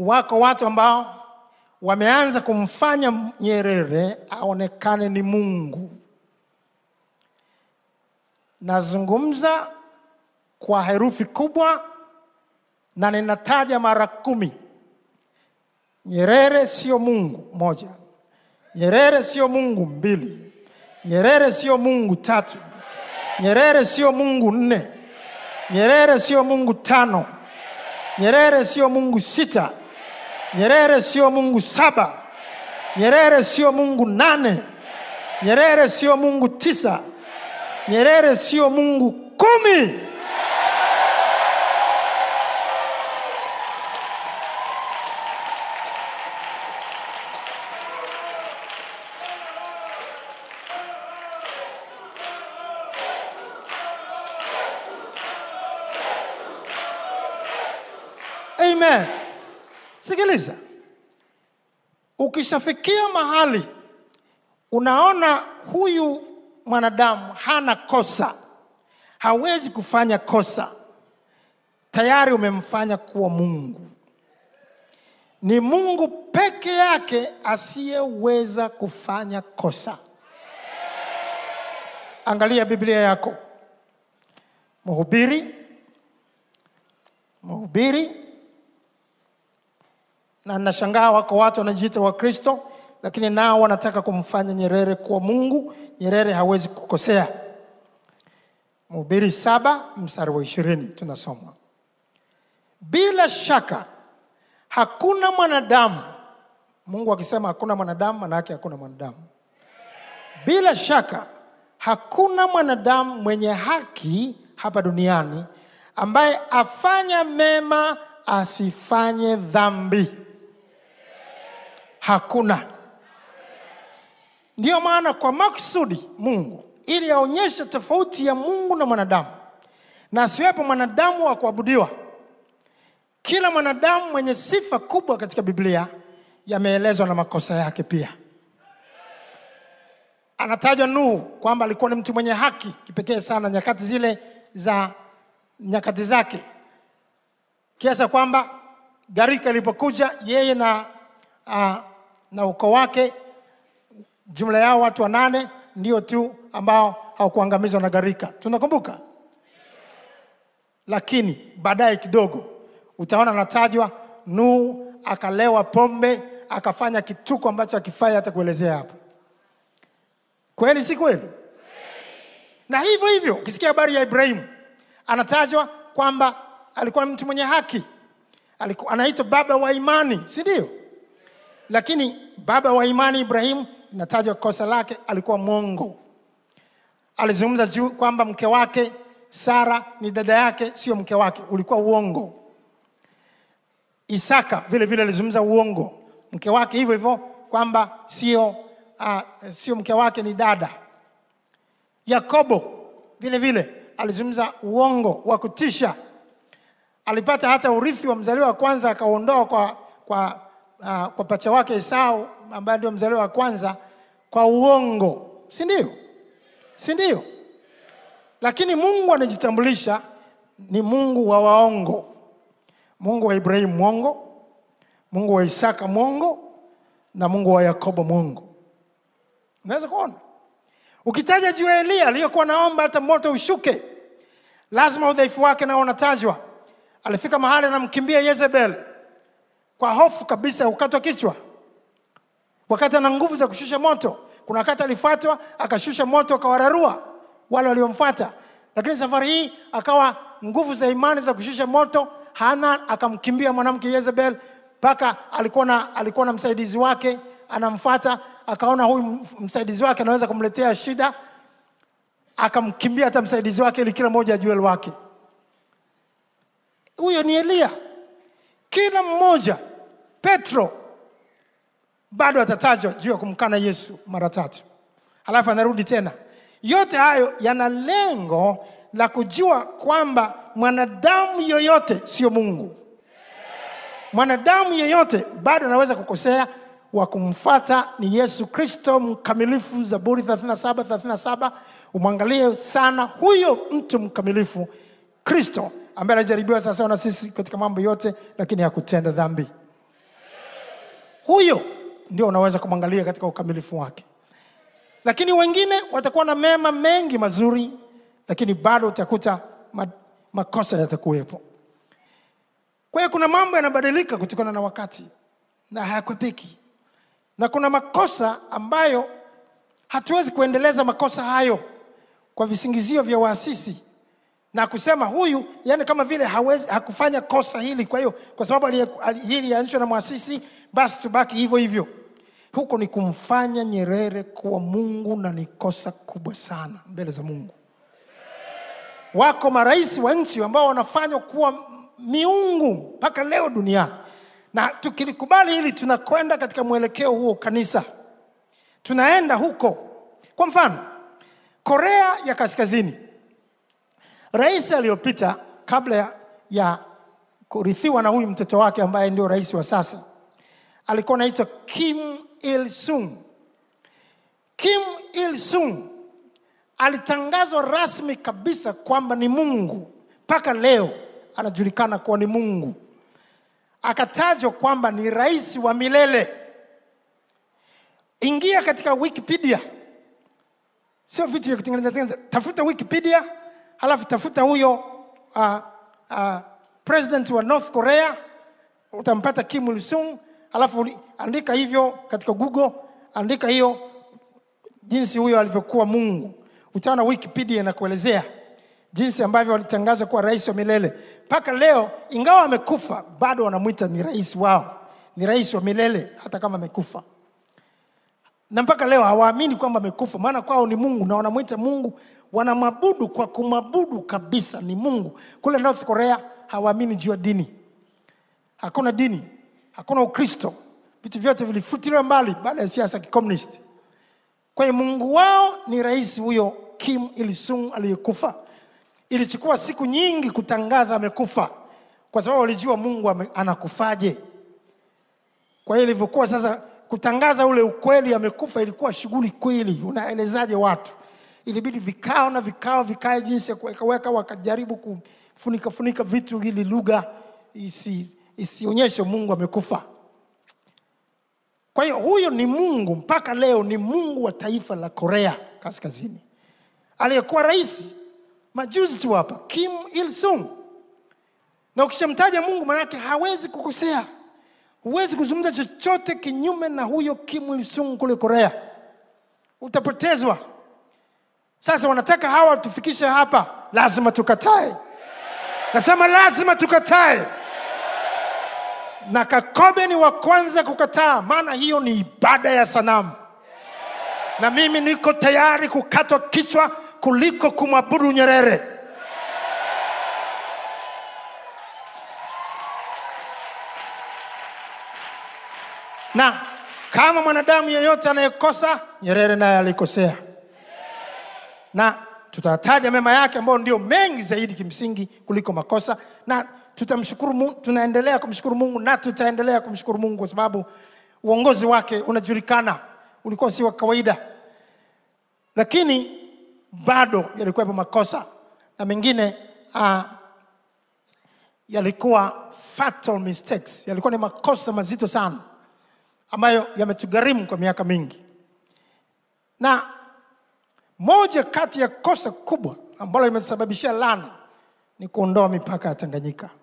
wako watu ambao wameanza kumfanya Nyerere aonekane ni Mungu. Nazungumza kwa herufi kubwa na ninataja mara kumi. Nyerere sio Mungu moja, Nyerere sio Mungu mbili, Nyerere sio Mungu tatu, Nyerere sio Mungu nne, Nyerere sio Mungu tano, Nyerere sio Mungu sita, Nyerere sio Mungu saba, Nyerere sio Mungu nane, Nyerere sio Mungu tisa, Nyerere sio Mungu kumi. Amen. Sikiliza, ukishafikia mahali unaona huyu mwanadamu hana kosa, hawezi kufanya kosa, tayari umemfanya kuwa Mungu. Ni Mungu peke yake asiyeweza kufanya kosa. Angalia Biblia yako, Mhubiri, Mhubiri na nashangaa wako watu wanajiita Wakristo, lakini nao wanataka kumfanya Nyerere kuwa Mungu. Nyerere hawezi kukosea. Mhubiri saba mstari wa ishirini tunasoma, bila shaka hakuna mwanadamu. Mungu akisema hakuna mwanadamu, maana yake hakuna mwanadamu. Bila shaka hakuna mwanadamu mwenye haki hapa duniani ambaye afanya mema asifanye dhambi. Hakuna. Ndiyo maana kwa makusudi Mungu, ili aonyeshe tofauti ya Mungu na mwanadamu, na asiwepo mwanadamu wa kuabudiwa. Kila mwanadamu mwenye sifa kubwa katika Biblia yameelezwa na makosa yake pia. Anatajwa Nuhu kwamba alikuwa ni mtu mwenye haki kipekee sana nyakati zile za nyakati zake, kiasi kwamba gharika ilipokuja yeye na, uh, na ukoo wake jumla yao watu wanane ndio tu ambao hawakuangamizwa na gharika, tunakumbuka. Lakini baadaye kidogo utaona anatajwa Nuhu akalewa pombe akafanya kituko ambacho akifai hata kuelezea hapa. Kweli si kweli? Na hivyo hivyo ukisikia habari ya Ibrahimu anatajwa kwamba alikuwa mtu mwenye haki, alikuwa anaitwa baba wa imani, si ndio? Lakini baba wa imani Ibrahimu inatajwa kosa lake, alikuwa mwongo. Alizungumza juu kwamba mke wake Sara ni dada yake, sio mke wake, ulikuwa uongo. Isaka vile vile alizungumza uongo, mke wake hivyo hivyo kwamba sio uh, sio mke wake, ni dada. Yakobo vile vile alizungumza uongo wa kutisha. Alipata hata urithi wa mzaliwa wa kwanza akauondoa kwa, kwa, uh, kwa pacha wake Esau ambaye ndio mzaliwa wa kwanza kwa uongo, si ndio? Si ndio? Lakini Mungu anajitambulisha ni Mungu wa waongo. Mungu wa Ibrahimu mwongo, Mungu wa Isaka mwongo, na Mungu wa Yakobo mwongo. Unaweza kuona ukitaja juu ya Eliya aliyokuwa naomba hata moto ushuke, lazima udhaifu wake nao unatajwa. Alifika mahali anamkimbia Yezebel kwa hofu kabisa, ukatwa kichwa, wakati ana nguvu za kushusha moto. Kuna wakati alifuatwa akashusha moto akawararua wale waliomfuata, lakini safari hii akawa nguvu za imani za kushusha moto hana, akamkimbia mwanamke Yezebel mpaka alikuwa na alikuwa na msaidizi wake anamfuata, akaona huyu msaidizi wake anaweza kumletea shida, akamkimbia hata msaidizi wake ili kila mmoja ajue wake. Huyo ni Eliya. Kila mmoja, Petro bado atatajwa juu ya kumkana Yesu mara tatu, halafu anarudi tena. Yote hayo yana lengo la kujua kwamba mwanadamu yoyote sio Mungu. Mwanadamu yeyote bado anaweza kukosea. Wa kumfata ni Yesu Kristo mkamilifu, Zaburi 37 37. Umwangalie sana huyo mtu mkamilifu, Kristo ambaye alijaribiwa sawasawa na sisi katika mambo yote, lakini hakutenda dhambi. huyo ndio unaweza kumwangalia katika ukamilifu wake lakini wengine watakuwa na mema mengi mazuri lakini bado utakuta ma, makosa yatakuwepo kwa hiyo kuna mambo yanabadilika kutokana na wakati na hayakwepeki na kuna makosa ambayo hatuwezi kuendeleza makosa hayo kwa visingizio vya waasisi na kusema huyu yani kama vile hawezi, hakufanya kosa hili kwa hiyo kwa sababu alie- ali- hili lianzishwa na mwasisi basi tubaki hivyo hivyo huko ni kumfanya nyerere kuwa mungu na ni kosa kubwa sana mbele za mungu wako marais wa nchi ambao wanafanywa kuwa miungu mpaka leo duniani na tukilikubali hili tunakwenda katika mwelekeo huo kanisa tunaenda huko kwa mfano korea ya kaskazini rais aliyopita kabla ya, ya kurithiwa na huyu mtoto wake ambaye ndio rais wa sasa alikuwa anaitwa kim il sung kim il sung alitangazwa rasmi kabisa kwamba ni mungu mpaka leo anajulikana kuwa ni mungu akatajwa kwamba ni rais wa milele ingia katika wikipedia sio vitu vya kutengeneza tengeneza tafuta wikipedia halafu tafuta huyo uh, uh, president wa north korea utampata kim il sung halafu uli- andika hivyo katika google andika hiyo jinsi huyo alivyokuwa mungu utaona wikipedia inakuelezea jinsi ambavyo walitangaza kuwa rais wa milele mpaka leo ingawa amekufa bado wanamwita ni rais wao ni rais wa milele hata kama amekufa na mpaka leo hawaamini kwamba amekufa maana kwao ni mungu na wanamwita mungu wanamwabudu kwa kumwabudu kabisa ni mungu kule north korea hawaamini juu ya dini hakuna dini hakuna ukristo vitu vyote vilifutiliwa mbali baada ya siasa ya kikomunisti kwa hiyo mungu wao ni rais huyo kim ilisung aliyekufa ilichukua siku nyingi kutangaza amekufa kwa sababu walijua mungu ame, anakufaje kwa hiyo ilivyokuwa sasa kutangaza ule ukweli amekufa ilikuwa shughuli kweli unaelezaje watu ilibidi vikao na vikao vikae jinsi ya kuwekaweka wakajaribu kufunika funika vitu ili lugha isi, isionyeshe mungu amekufa kwa hiyo huyo ni mungu mpaka leo ni mungu wa taifa la korea kaskazini aliyekuwa rais majuzi tu hapa kim il sung na ukishamtaja mungu manake hawezi kukosea huwezi kuzungumza chochote kinyume na huyo kim il sung kule korea utapotezwa sasa wanataka hawa tufikishe hapa lazima tukatae nasema lazima tukatae na kakobe ni wa kwanza kukataa maana hiyo ni ibada ya sanamu na mimi niko tayari kukatwa kichwa kuliko kumwabudu nyerere na kama mwanadamu yeyote anayekosa nyerere naye alikosea na tutataja mema yake ambayo ndio mengi zaidi kimsingi kuliko makosa na tutamshukuru mungu, tunaendelea kumshukuru mungu na tutaendelea kumshukuru mungu kwa sababu uongozi wake unajulikana ulikuwa si wa kawaida lakini bado yalikuwepo makosa na mengine uh, yalikuwa fatal mistakes yalikuwa ni makosa mazito sana ambayo yametugharimu kwa miaka mingi na moja kati ya kosa kubwa ambalo limesababishia lana ni kuondoa mipaka ya tanganyika